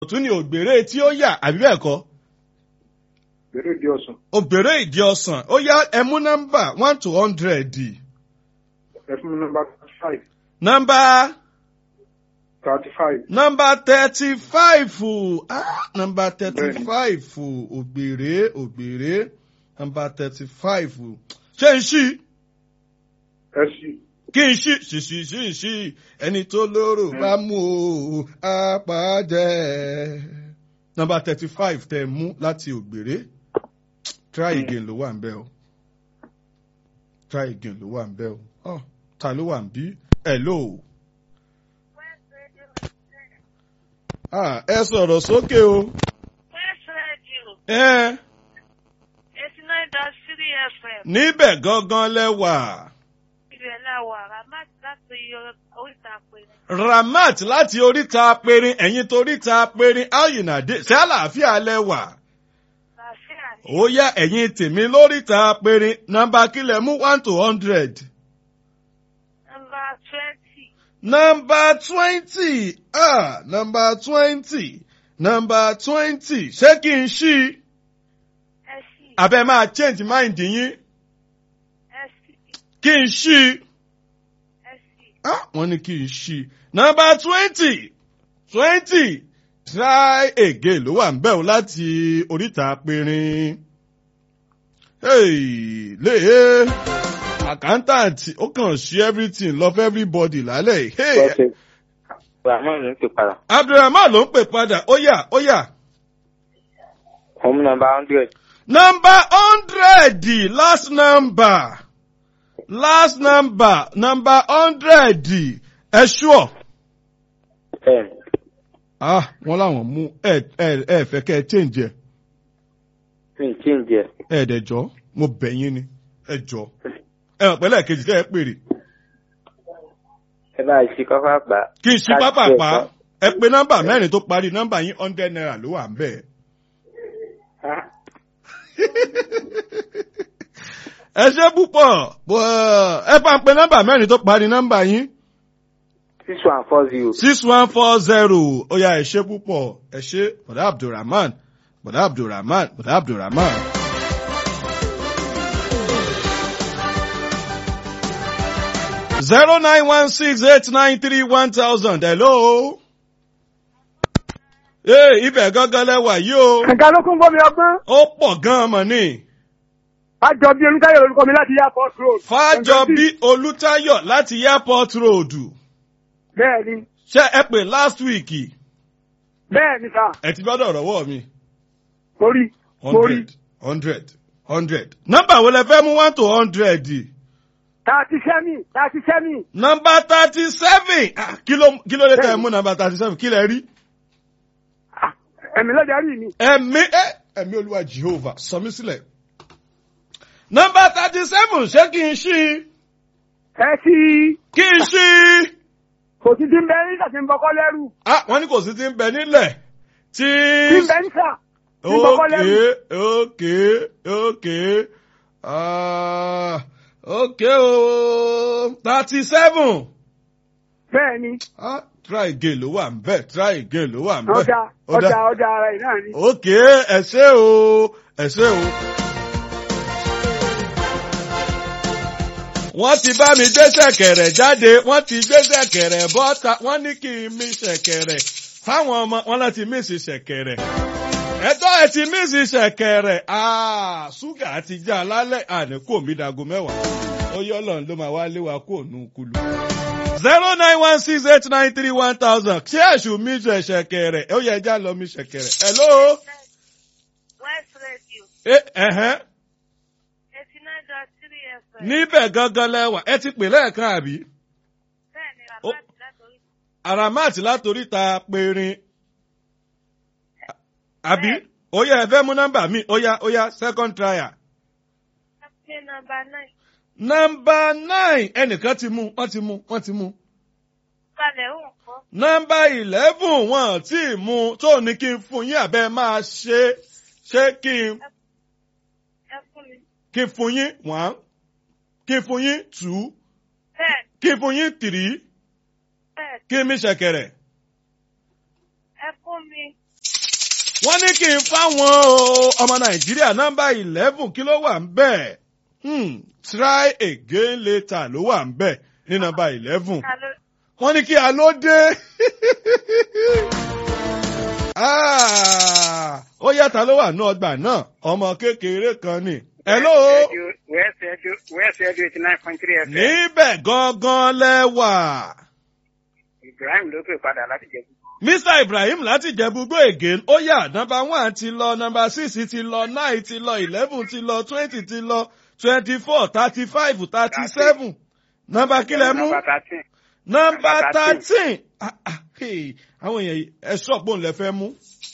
tún ní ògbèrè tí ó yà àbí bẹ́ẹ̀ kọ́ Bèrè ìdí ọ̀sán. ògbèrè ìdí ọ̀sán ó yá ẹ mú nọ́mbà one to hundred Ẹ fún mi nọ́mbà thirty five. nọ́mbà Thirty five. nọ́mbà thirty five ah nọ́mbà thirty five ògbèrè ògbèrè nọ́mbà thirty five ṣé n ṣí Ẹ sì. kí n ṣí ṣì ṣì ṣì ṣì ẹni tó lóró bá mú o apàdé. nọ́mbà thirty five tẹ mú láti ògbèrè try again ló wà ń bẹ o try again ló wà ń bẹ o oh, ta ló wà ń bí hello. Ah, ẹ sọ̀rọ̀ sókè o. West Radio Ẹ eighty nine dot three FM níbẹ̀ gangan lẹ́wà. ibẹ̀ la wà Ramat láti oríta péré. Ramat láti oríta perin ẹ̀yìn toríta perin ayinade ṣé àlàáfíà lẹ́wà. Làáfíà ni Ó yá ẹ̀yìn tèmi lóríta perin nọ́mbà kílẹ̀ mú one to hundred. nọ́mbà twenty Nọ́mbà twenty ah nọ́mbà twenty nọ́mbà twenty ṣé kí n ṣí ẹ̀sì abẹ́ máa change mind yín ẹ̀sì kí n ṣí. ẹ̀sì Ah, wọ́n ní kí n ṣí. Nọ́mbà twenty twenty try again ló wà ń bẹ̀ o láti oríta péré. Hey, léè accountant ó kàn ṣí everything love everybody lálẹ́. yìí. Hey, Bọ́sẹ̀ Rahman ló ń pè padà. Abdulrahman ló ń pè padà ó yá ó yá. Home number hundred. Nọ́mbà hundred last number last number number hundred ẹ ṣúọ̀. Ten. ah wọn làwọn mú ẹ ẹ ẹ fẹ́ kẹ́ ẹ change ẹ Mi ì change ẹ̀. ẹ dẹ jọ mo bẹ̀ yín ni ẹ jọ ẹ hàn pẹ̀lẹ́ kejì tẹ́ ẹ pèrè Ẹ bá ṣe kọ́fà gbà. kí n ṣí pápápá ẹ pé nọ́mbà mẹ́rin tó parí nọ́mbà yín hundred naira ló wà ń bẹ̀. ẹ ṣe púpọ̀ bọ́ ẹ bá ń pe nọ́mbà mẹ́rin tó parí nọ́mbà yín Six one four zero. six one four zero ó yá ẹ ṣe púpọ̀ ẹ ṣe bọ̀dá abdulrahman bọ̀dá abdulrahman bọ̀dá abdulrahman. zero nine one six eight nine three one thousand hello. ee ibẹ̀ gángan lẹ́wà yìí o Ẹ̀ka ló kún bọ́mi ọgbọ́n. ó pọ̀ gan-an mọ̀ ni. Àjọ bíi Olúkáyọ̀ lórúkọ mi láti Airport Road. fájọbí olùtayọ̀ láti airport road Bẹ́ẹ̀ni, ṣé ẹ pè last week bẹ́ẹ̀ni sà, ẹ ti gbọ́dọ̀ rọ́wọ́ mi. mo rí, mo rí. hundred hundred hundred. nọ́mbà wo lẹ fẹ́ mú one to hundred? Tàti sẹ́mi, tàti sẹ́mi. nọ́mbà thirty seven. kí ló kí ló dé tẹ́ ẹ mú nọ́mbà thirty seven kí lẹ rí? Ah, Ẹ̀mí lọ́jà rí mi. ẹ̀mí ẹ̀ ẹ̀mí olúwa jehovah sọ mí sílẹ̀. nọ́mbà thirty seven ṣé kí n ṣí? Ẹ sí kí n ṣí? kò sí ti ń bẹ ní ìsàtí ń bọ́kọ́ lẹ́rù. ah wọ́n ní kò sí ti ń bẹ nílẹ̀ tí. Ti ń bẹ ní sà. Ti ń bọ́kọ́ lẹ́rù. okay okay okay ah okay o thirty seven. Bẹ́ẹ̀ni, Ah, try again ló wà ń bẹ̀ try again ló wà ń bẹ̀. ọjà, ọjà, ọjà ara ẹ̀ náà ni. ok ẹ ṣé o ẹ ṣé o. wọ́n ti bá mi gbé ṣẹ̀kẹ̀rẹ̀ jáde wọ́n ti gbé ṣẹ̀kẹ̀rẹ̀ bọ́ta wọ́n ní kí n mí ṣẹ̀kẹ̀rẹ̀ fáwọn ọmọ wọn láti mí sí ṣẹ̀kẹ̀rẹ̀. ẹ̀tọ́ ẹ̀ ti mí sí ṣẹ̀kẹ̀rẹ̀ Ah, ṣúgà ti já lálẹ́ àní kò mí dago mẹ́wàá ó yọ ọlọ́run ló máa wá lé wa kó nù kulu zero nine one six eight nine three one thousand ṣé èṣù mi ṣe ṣẹ̀kẹ̀rẹ̀ ó yẹ ẹja lọ mi ṣẹ̀kẹ̀rẹ̀ hello West Radio ẹ ẹ̀hẹ́n eighty nine dot three FM níbẹ̀ gangan lẹ́wà ẹ ti pè lẹ́ẹ̀kan àbí bẹ́ẹ̀ni Ó- Ramat láti oríta. aramat látòríta perin àbí ó yẹ ẹ fẹ́ mú nọ́mbà mi ó yá ó yá second trial Pé nọ́mbà nine nọ́mbà nine ẹnìkan ti mú wọ́n ti mú wọ́n ti mú balẹ̀ ń kọ́ nọ́mbà eleven wọn ò tí ì mú tó ní kí n fún yín àbẹ́ máa ṣe ṣé kí n ẹ fún mi. kí n fún yín one kí n fún yín two Bẹ́ẹ̀ kí n fún yín three bẹ́ẹ̀ kí n mi ṣẹ̀kẹ̀rẹ̀ ẹ fún mi wọ́n ní kí n fáwọn o, ọmọ nàìjíríà nọ́mbà eleven kí ló wà ń bẹ̀? Hmm, try again later ló wà ń bẹ̀ ní nọ́mbà eleven. Ta ló wọ́n ní kí a ló dé. Ah, ó yàtọ̀ ló wà ní ọgbà náà ọmọ kékeré kan ni. Hello. West Edu West Edu eighty nine point three FM. níbẹ̀ gangan lẹ́wà. Ibrahim ló pè padà láti jẹ gbogbo. Mr Ibrahim láti Jẹ̀búgbó again ó yà nọ́mbà one ti lọ nọ́mbà six ti lọ nine ti lọ eleven ti lọ twenty ti lọ twenty four thirty five thirty seven nọ́mbà kílẹ̀ mú Nọ́mbà thirteen. nọ́mbà Nọ́mbà thirteen Ah, ah, hey, àwọn èèyàn yìí, ẹ sọ̀pọ̀ ńlẹ̀ fẹ́ mú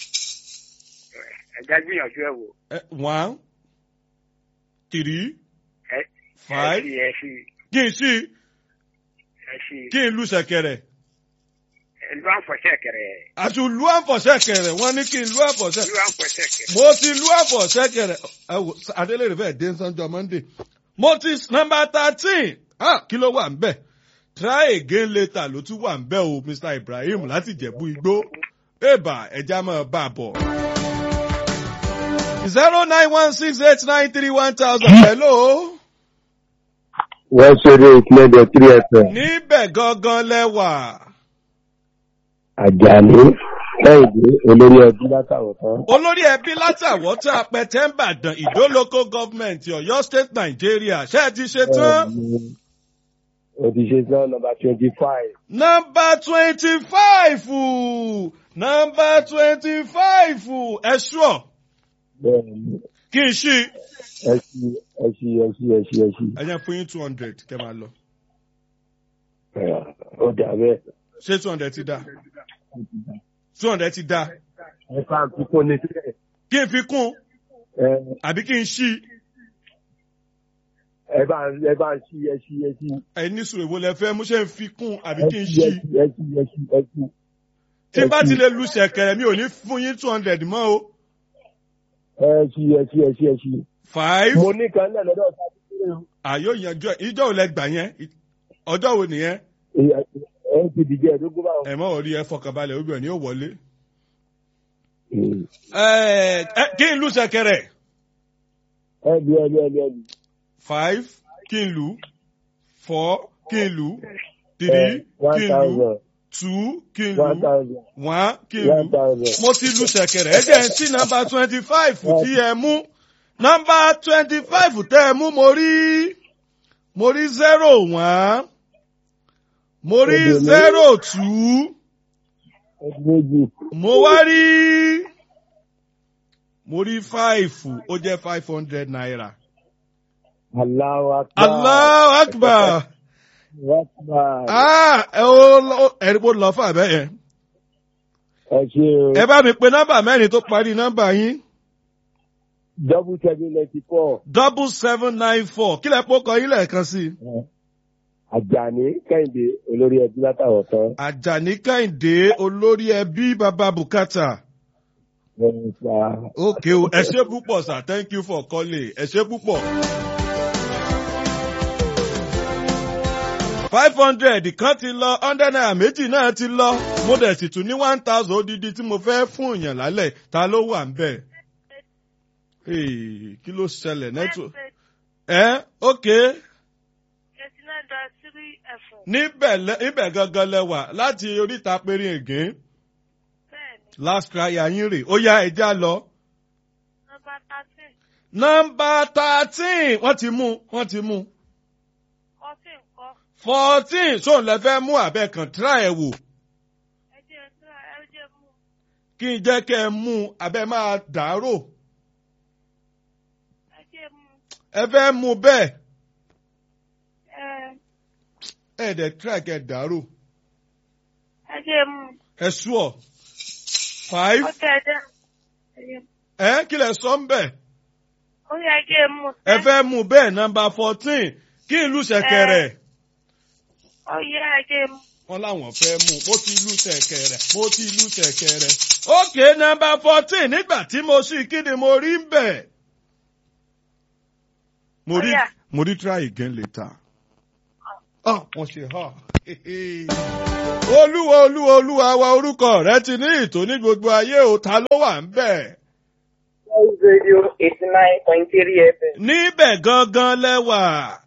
Ẹja gbìyànjú ẹ̀ wò. Eh, one three Ẹ five ṣí ẹ ṣí kí n sí ẹ ṣí. kí n lu ṣẹ̀kẹ̀rẹ̀ Ìlú àǹfọ̀ṣẹ́ kẹrẹ. àti lu àǹfọ̀ṣẹ̀kẹ̀rẹ̀ wọ́n ní kí n lu àǹfọ̀ṣẹ̀ Ìlú àǹfọ̀ṣẹ́ kẹrẹ. mo ti lu àfọ̀ṣẹ́kẹ̀rẹ̀ ẹ wò adélèrè fẹ́ dé sọ́njọ́ monday mo ti nọ́mbà thirteen ah kí ló wà ń bẹ̀ try again later ló tún wà ń bẹ̀ o mr ibrahim láti jẹ̀bú igbó èbà ẹja máa bá a bọ̀. zero nine one six eight nine three one thousand hello wọ́n ṣeré ìpínlẹ̀ three fm níbẹ̀ gangan lẹ́wà àjàní kẹ́hìndé olórí ẹbí látàwọn tán. olórí ẹbí látàwọ́tà pẹ̀tẹ́mbàdàn ìdó local government ọ̀yọ́ state nigeria ṣé ẹ ti ṣe tán. o ti ṣe tán nọmba twenty five. Nọmba twenty five nọmba twenty five ẹ ṣúọ̀ bẹ́ẹ̀ni kí n ṣí. ẹ ṣí ẹ ṣí ẹ ṣí ẹ ṣí ẹ ṣí. ẹ jẹ́ fún yín two hundred kẹ́ máa lọ. ó dà bẹ́ẹ̀. ṣé two hundred ti dá? two hundred ti dá. ẹ bá ń kíkún ní sílẹ̀. kí n fi kún ẹ àbí kí n ṣí. ẹ bá ń ẹ bá ń ṣí ẹ ṣí ẹ ṣí. ẹ ní sùn èwo lẹ fẹ́ mú ṣé n fi kún àbí ẹ kí n ṣí ẹ ṣí. ṣí ẹ ṣí ẹ ṣí ẹ ṣí. tí n bá ti lè lu ṣẹ̀kẹ̀rẹ̀ mi ò ní fún yín two hundred mọ́ o. ẹ ṣí ẹ ṣí ẹ ṣí ẹ ṣí. five mo ní kan náà lọ́dọ̀ ọ̀sán tó kéré o. àyò ìyànjọ ìjọ ò lẹ gbà yẹn ọjọ́ wo nìyẹn ẹ ẹ ti dìjẹ́ ẹ̀dógún báwọn. ẹ mọ̀ orí ẹ fọkànbalẹ̀ obìnrin ni ó wọlé. Mm. ẹ ẹ kí n lu ṣẹ̀kẹ̀rẹ̀. ẹ lu ẹ lu ẹ lu ẹ lu. five kí n lù four kí n lù three one kí n lù thousand two kí n one lù thousand one kí n one lù. thousand. mo ti lu ṣẹ̀kẹ̀rẹ̀ ẹ jẹ́ ń sí nọ́mbà twenty five tí ẹ mú nọ́mbà twenty five tẹ́ ẹ mú mo rí mo rí zero one mo rí Èdè mi. zero two ẹdun méjì. mo wá rí mo rí five ó jẹ́ five hundred naira. Allahu akbar. Allahu akbar. Allahu akbar. Ah, ẹ ó lọ- ẹ̀rí bó lọ fún àbẹ́ yẹn. Ẹ ṣe o. Ẹ bá mi pe nọ́mbà mẹ́rin tó parí nọ́mbà yín. Double seven ninety four. Double seven nine four. Kí lẹ pọ́ kọ yín lẹ́ẹ̀kan sí i? Àjàní Kẹ́hìndé olórí ẹbí látàwọn tán. Àjàní Kẹ́hìndé olórí ẹbí bàbá Bùkátà. Wọ́n pa Okay o, ẹ ṣé púpọ̀ sir, thank you for calling. Ẹ ṣé púpọ̀. five hundred kan ti lọ hundred naira méjì náà ti lọ mo dẹ̀ sì tún ní one thousand odidi tí mo fẹ́ fún èèyàn lálẹ́ ta ló wà ń bẹ̀. Hey, kí ló ṣẹlẹ̀ network? ẹ okay eighty nine dot three FM. níbẹ̀ lẹ- níbẹ̀ gangan lẹ́wà láti oríta péré ègé Bẹ́ẹ̀ni, last cry yín rè ó yá ẹja lọ. nọ́mbà thirteen, nọ́mbà thirteen wọ́n ti mú wọ́n ti mú fourteen kọ́. fourteen sóun lẹ fẹ́ mú abẹ́ kan try ẹ̀ wò Ẹ jẹ́ ẹ tún ẹ jẹ́ mú. kí n jẹ́ kẹ́ ẹ mú abẹ́ máa dàárò Ẹ jẹ́ mú. ẹ fẹ́ mú bẹ́ẹ̀ Ẹ ẹ̀ dẹ̀ try kẹ́ ẹ dàárò ẹ jẹ́ mú. ẹ sùọ́ five Ó tẹ̀ ẹ jẹ́. Ẹ jẹ́ mú. ẹ kí lẹ sọ ń bẹ̀ Ó yẹ ẹ jẹ́ mú. ẹ fẹ́ mú bẹ́ẹ̀ nọ́mbà fourteen kí ìlú ṣẹ̀kẹ̀rẹ̀ Ó yẹ ẹ jẹ́ mú. wọn láwọn fẹ́ mú mo ti ìlú ṣẹ̀kẹ̀rẹ̀ mo ti ìlú ṣẹ̀kẹ̀rẹ̀ ókè nọ́mbà fourteen nígbà tí mo sì kí ni mo rí ń bẹ̀ mo rí Ó yá. mo rí try again later. ah wọ́n ṣe ha olúwa olúwa olúwa wa orúkọ rẹ ti ní ìtò ní gbogbo ayé o ta ló wà ń bẹ̀. Voice Radio eighty nine point three FM. níbẹ̀ gangan lẹ́wà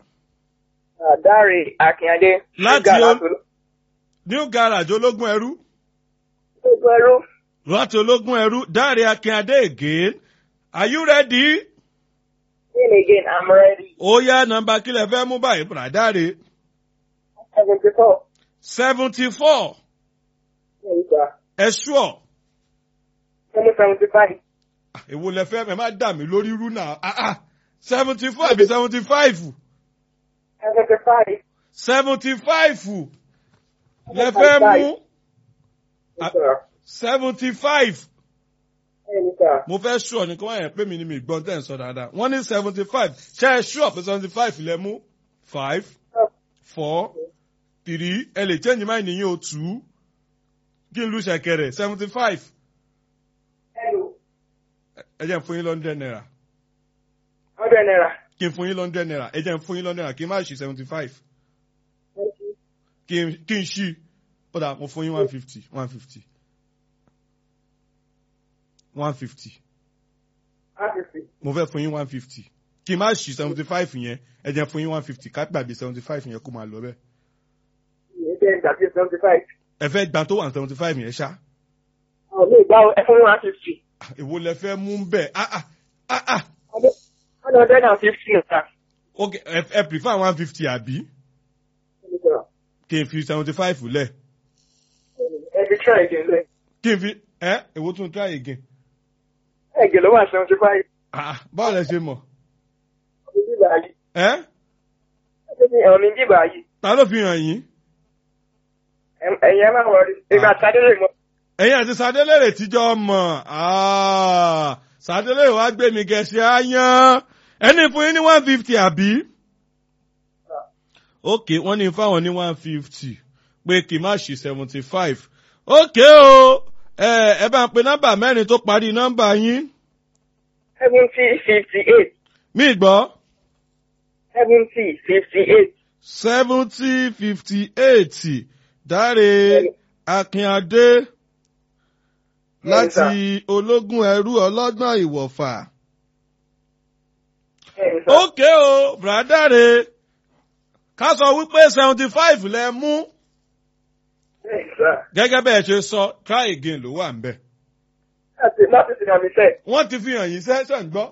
Dáre Akínyadé. Láti Ṣúgà o- látòló- new garage ológun ẹrú Gbogbo ẹrú. láti ológun ẹrú dáre akínadé again are you ready? Then again, I'm ready. ó yá nọmba kílẹ̀ fẹ́ mú báyìí bùràdáre Seventy four. seventy four ẹ̀ṣọ́ Seven seventy five. èwo lẹ fẹ́ ẹ má dà mí lórí rú náà seventy four àbí seventy five Seventy five. seventy five lẹ fẹ́ mú seventy five mo fẹ́ ṣọ́ ni kí wọ́n yẹn pé mi ni mi gbọ́n tẹ̀ ń sọ dáadáa wọ́n ní seventy five ṣe é ṣọ́ pé seventy five lẹ mú five four three ẹ lè change mind yín o two kí n lu ṣẹ̀kẹ̀rẹ̀ seventy five ẹ jẹ́ n fún yín lọ́ndẹ̀ naira Hundred naira. kí n fún yín lọ́ndẹ̀ naira ẹ jẹ́ n fún yín lọ́ndẹ̀ naira kí n má ṣí seventy five kí n kí n ṣí ó dà mo fún yín one fifty one fifty one fifty mo fẹ́ fún yín one fifty kí n má ṣí seventy five yẹn ẹ jẹ́ n fún yín one fifty ká gbàgbé seventy five yẹn kó máa lọ bẹ́ẹ̀ Ìyẹn jẹ́ ìdàgbé seventy five. ẹ fẹ́ gbà tó wà seventy five yẹn ṣá Àwọn mi ìgbà ẹ fún one fifty. Ah, èwo lẹ fẹ́ mú bẹ́ẹ̀ ah ah ah ah One hundred and fifty naira. ok ẹ ẹ prefer one fifty àbí kí n fi seventy five lẹ̀ Ẹ fi try again lẹ. kí n fi ẹ èwo tún try again Ẹ̀gẹ̀ ló wà seventy five. ah ah, báwo lẹ ṣe mọ̀ Ọ̀mí bíbà yìí. ẹ Ọ̀mí bíbà yìí. ta ló fi hàn yín Ẹ̀yin ẹ má wọrí. Èmi àti Adélè mọ̀. ẹ̀yin àti sadélèrè tíjọ́ mọ̀ ah sadélèrè wá gbé mi gẹ̀ẹ́sì áyán ẹni fún yín ní one fifty àbí ok wọ́n ní fáwọn ní one fifty pé kì í má ṣe seventy five ok o ẹ ẹ bá ń pe nọ́mbà mẹ́rin tó parí nọ́mbà yín Seventy fifty eight. mí gbọ́ Seventy fifty eight. seventy fifty eight dáre akínadé láti ológun ẹrú ọlọ́gbọ́n ìwọ̀fà. ókè o bùrádàre ká sọ wípé seventy five lẹ mú gẹ́gẹ́ bẹ́ẹ̀ ṣe sọ try again ló wà ń bẹ̀. Láti láti sinmi àmì sẹ́ẹ̀. wọ́n ti fi hàn yín sẹ́sẹ̀ ń gbọ́.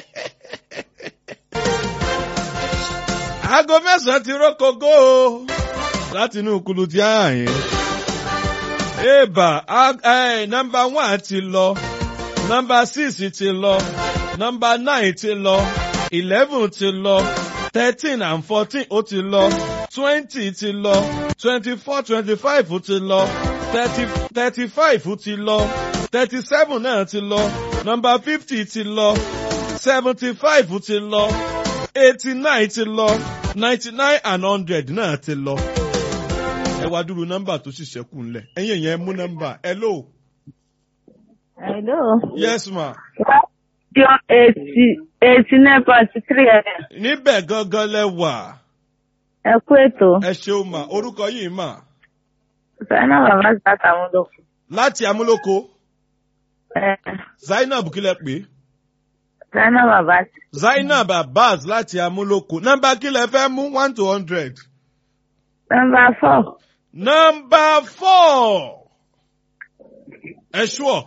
aago mẹ́sàn-án ti rókogó o láti inú kulu tí a hàn yín. Eba nọmba one ti lọ, nọmba six ti lọ, nọmba nine ti lọ, eleven ti lọ, thirteen and fourteen ó ti lọ, twenty ti lọ, twenty-four twenty-five ti lọ, thirty thirty-five ti lọ, thirty-seven náà ti lọ, nọmba fifty ti lọ, seventy-five ti lọ, eighty-nine ti lọ, ninety-nine and hundred náà ti lọ ẹ wá dúró nọ́mbà tó sì ṣẹ́kù ńlẹ̀ ẹ̀yin yẹn mú nọ́mbà hello Hello. yes ma Radio eighty eighty nine point three FM. níbẹ̀ gangan lẹ wà Ẹ kú ètò. ẹ ṣeun ma orúkọ yìí mà Zainab Bàbá Zata àwọn olókùn. láti amúlòkó Ẹ zainab kílẹ̀ pé Zainab Bàbá zainab abbas láti amúlòkó nọ́mbà kílẹ̀ fẹ́ mú one to hundred nọmba four. nọ́mbà four ẹ ṣúọ̀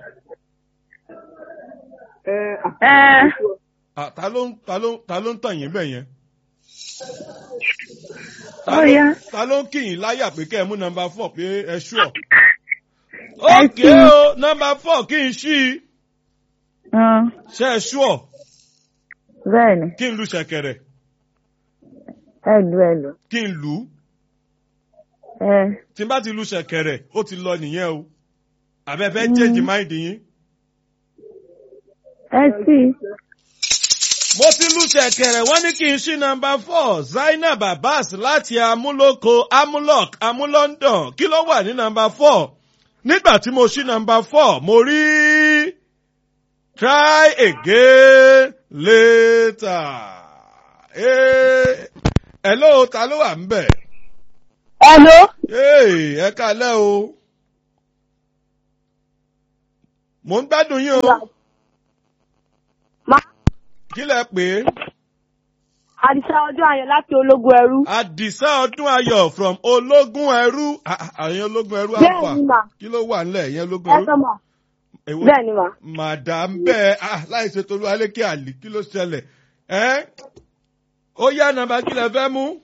Ẹ Ah, ta ló ń ta ló ń ta ló ń tàn yín bẹ̀ yẹn. Ta Ó ló- yá. ta ló ń kì yín láyà pé kẹ́ ẹ mú nọmba four pé ẹ ṣúọ̀. Ẹ ókè ṣí. o nọmba four kí n ṣí i hàn ṣe ẹ ṣúọ̀ bẹ́ẹ̀ ni kí n lu ṣẹ̀kẹ̀rẹ̀ ẹ lù ẹ lù. kí n lù ú Ẹ tí n bá ti lu ṣẹ̀kẹ̀rẹ̀ ó ti lọ nìyẹn o àbẹ̀fẹ́ change mind yín. ẹ sí mo ti lu ṣẹ̀kẹ̀rẹ̀ wọ́n ní kí n ṣí nọmba four zainab abbas láti amúlòkó amúlọ́k amúlọ́ndọ̀n kí ló wà ní nọmba four nígbà tí mo ṣí nọmba four mo rí try again later. Eh, hello ta ló wà ń bẹ̀? Hello. Hey, ẹ kalẹ́ o. Mò ń gbádùn yín o. Ma Kí lẹ pè é? Àdìsá ọjọ́ ayọ̀ láti ológun ẹrú. Àdìsá ọdún ayọ̀ from ológun ẹrú. Ah, ah, Àyìn ológun ẹrú Bẹ́ẹ̀ àpà. ni mà. Kí ló wà nílẹ̀ ìyẹn ológun Ẹ ẹrú? sọ mà. Èwo- Bẹ́ẹ̀ ni mà. Màdàm bẹ́ẹ̀ ah, láì ṣe tolú alékè àlì kí ló ṣẹlẹ̀? Ẹ́ ó yá nàbà kí lẹ fẹ́ mú?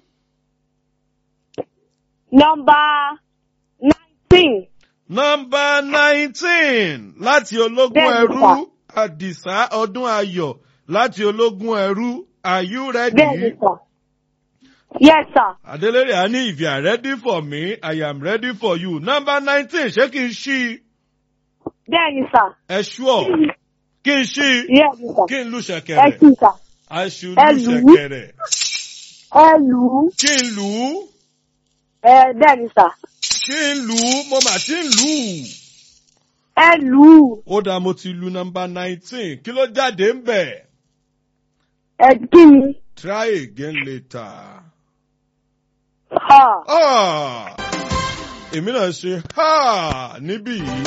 Nọmba nineteen. Nọmba nineteen láti ológun Bẹ́ẹ̀ ni, ẹrú. sir. Àdìsá ọdún ayọ̀ láti ológun ẹrú. Are you ready? Bẹ́ẹ̀ ni sà. Yes sir. Adelere a ní if you are ready for me, I am ready for you. Nọmba nineteen ṣé kí n ṣí Bẹ́ẹ̀ ni sà. ẹ ṣúọ̀? Kí n ṣí Yes ni sà. kí n lu Ẹ ṣẹ̀kẹ̀rẹ̀? sì sà. Aṣù ẹ lu lù ú. ṣẹ̀kẹ̀rẹ̀. Ẹ lù ú. Kí n lù ú? Ẹ bẹ́ẹ̀ ni sà. Kí n lù ú? Mo mà ti ń lù ú. Ẹ lù ú. Ó dáa mo ti lu nọmba nineteen. Kí ló jáde ń bẹ̀? Ẹ kí ni? Try again later. Ha. Ah! Èmi náà ṣe ha níbí yìí.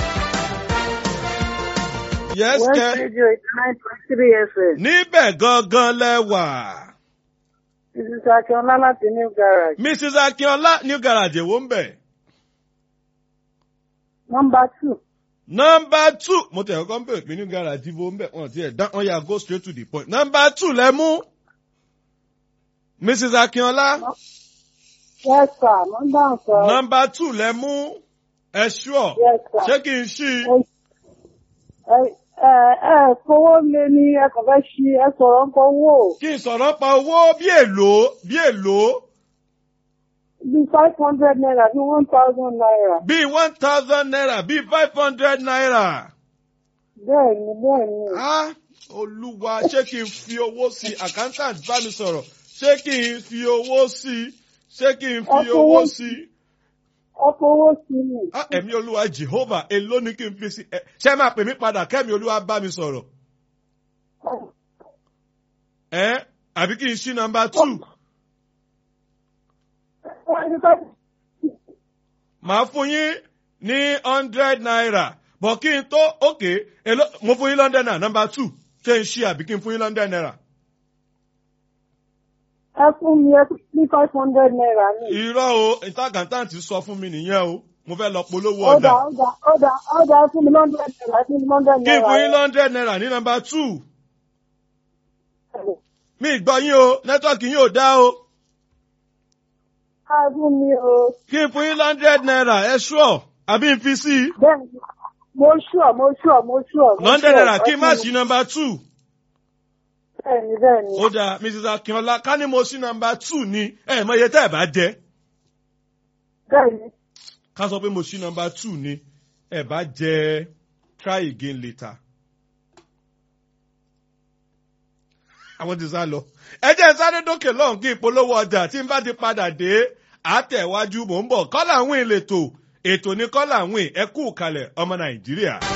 Yes, West kẹ́. Radio eighty nine point three FM. Níbẹ̀ gangan lẹ́wà. Mrs. Akínọlá láti New Garage. Mrs. Akínọlá New Garage èwo ń bẹ̀. Number two. Nọmba two mo tẹ̀ kọ́kọ́ ń bèrè pé New Garage ibo ń bẹ̀ wọ́n ti ẹ̀ dá wọ́n yà go straight to the point. Nọmba two lẹ mú. Mrs. Akínọlá. Yes sir. Number sir. Nọmba two lẹ mú. Ẹ ṣúọ̀. Yes sir. Ṣé kí n ṣí? Ẹ ẹ ẹ fowó lé ní ẹ kàn fẹ́ ṣí ẹ sọ̀rọ̀ ń kọ owó. Kí n sọ̀rọ̀ pa owó bí èlò bí èlò Bí five hundred naira bí one thousand naira. bí one thousand naira bí five hundred naira. Bẹ́ẹ̀ni bẹ́ẹ̀ni. Ah, Olúwa ṣé kí n fi owó sí accountant bá mi sọ̀rọ̀ ṣé kí n fi owó sí ṣé kí n fi Ẹ fowó owó sí. Ẹ fowó sí mi. Ah, Ẹ̀mí Olúwa Jehovah èló ni kí n fi sí ẹ ṣé máa pè mí padà kẹ́mi Olúwa bá mi sọ̀rọ̀. Ẹ àbí kí n ṣí nọmba two. Màá fún yín ní hundred naira bọ̀ kí n tó òkè èló mo fún yín london naira nọmba two ṣé n ṣí àbí kí n fún yín london naira. Ẹ fún mi ẹ fún mi five hundred naira ní. Irọ́ o ìtàgàntàntì sọ fún mi nìyẹn o mo fẹ́ lọ polówó Ọ̀dà ọjà. ọ̀dà ọ̀dà ọ̀dà ẹ fún mi hundred naira ẹ fún mi hundred Kí n naira. fún yín hundred naira ní nọmba two. Mi gbọ́ yín o nẹ́tọ́ọ̀kì yín ò dá o. Ẹ fún mi o. Kí n fún yín hundred naira ẹ ṣúọ̀ àbí n fi sí i. Bẹ́ẹ̀ni mo ṣùọ̀ mo ṣùọ̀ mo ṣùọ̀. mo hundred ṣùọ̀. naira kí n má Ẹ fún ṣí mi. nọmba two. Bẹ́ẹ̀ni bẹ́ẹ̀ni. Ó dáa Mrs. Akínọlá ká ní mo ṣí nọmba two ni ẹ̀ mọ iye tẹ́ ẹ̀ bá jẹ́. Bẹ́ẹ̀ni. ká sọ pé mo ṣí nọmba two ni ẹ bá jẹ try again later. àwọn ti sá lọ. ẹ jẹ́ sáré dókè lọ́hùn kí ìpolówó ọjà tí n bá ti padà dé àtẹ̀wájú mò ń bọ̀ kọ́là wìn lètò ètò ní kọ́là wìn ẹ kú kalẹ̀ ọmọ nàìjíríà.